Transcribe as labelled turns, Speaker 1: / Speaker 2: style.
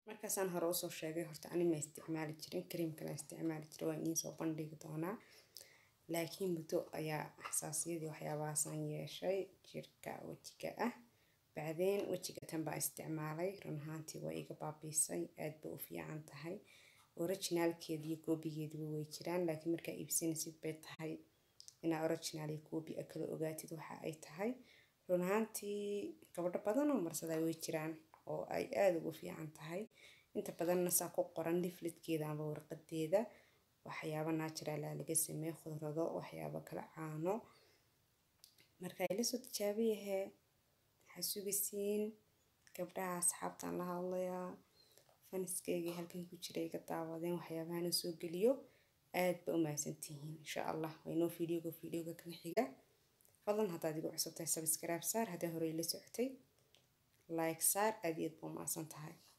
Speaker 1: markaasaan hore usoo sheegay horta ani ma isticmaali jirin kareemkana isticmaali jiray waan idiin soo bandhigi doonaa laakiin muddo ayaa xasaasiyadii waxyaabahaasaan yeeshay jirka wejiga ah bacdeen wejiga tan baa isticmaalay run ahaantii waa iga baabiisay aad bay u fiican tahay originaalkeedi iyo koobigeediba way jiraan laakiin markaa iibsanaysid bay tahay inaa original iyo koobi a kala ogaatid waxa ay tahay run ahaantii gabadho badan oo marsadaa way jiraan oo ay aada ugu fiican tahay inta badanna saa ku qoran liflidkeeda amba warqadeeda waxyaabo naajiraalaa laga sameeye khudrado waxyaabo kala caano marka ila soo tijaabiyahee waxaa sugaysiin gabdhaha asxaabtaan la hadlayaa faniskeygii halkan ku jira iga daawadeen waxyaabahana soo geliyo aad ba u mahadsantihiin insha allah waynoo fiidiyooga fiidiyooga kan xiga fadlan haddaad igu cusub tahay sabskraib saar haddii hore ila socotay like saar aad iyo aad ba u mahadsan tahay